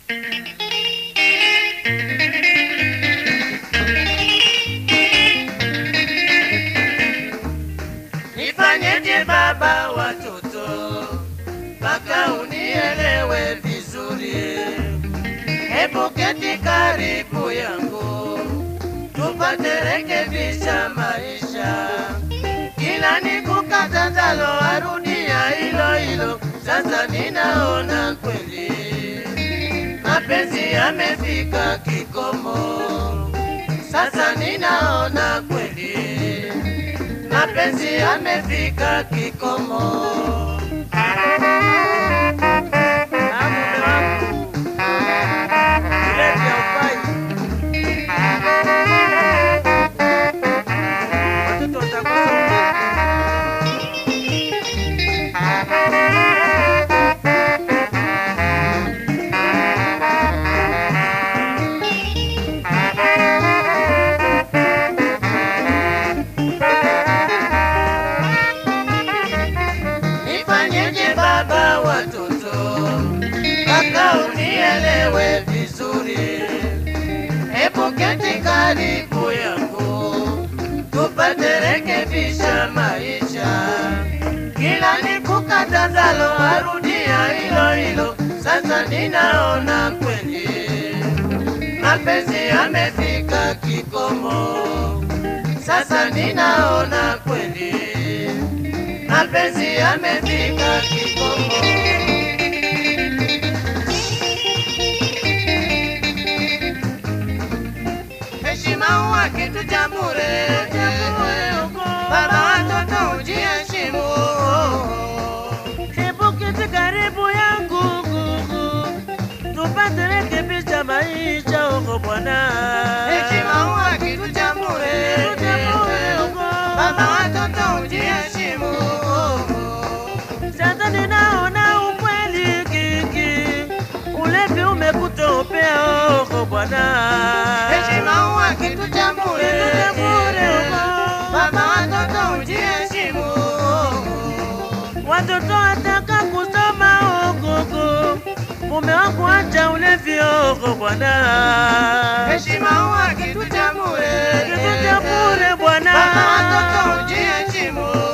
Nifanyeje baba watoto mpaka unielewe vizuri? Hebu keti karibu yangu tupate rekebisha maisha, kila nikukatazalo arudia hilo hilo. Sasa ninaona kweli mapenzi yamefika kikomo. Sasa ninaona kweli mapenzi yamefika kikomo. Ah, mume wangu, kulevya hufai. Watoto watakosa umeme. Nifanyeje baba watoto mpaka unielewe vizuri? Hebu keti karibu yangu tupate rekebisha maisha, kila nikukatazalo arudia hilo hilo. Sasa ninaona kweli mapenzi yamefika kikomo. Sasa ninaona kweli mapenzi yamefika kikomo. Heshima huwa kitu cha bure, baba watoto ujiheshimu. Hebu keti karibu yangu gugu, tupate rekebisha maisha huko bwana. Heshima huwa kitu cha bure, baba watoto ujiheshimu. Sasa ninaona ukweli kiki, ulevi umekutopea huko bwana. Heshima huwa kitu cha bure, Kitu cha bure huko. baba watoto ujiheshimu. Watoto wataka kusoma huko, mume wangu acha ulevi huko bwana. Heshima huwa kitu cha bure, Kitu cha bure bwana. baba watoto ujiheshimu.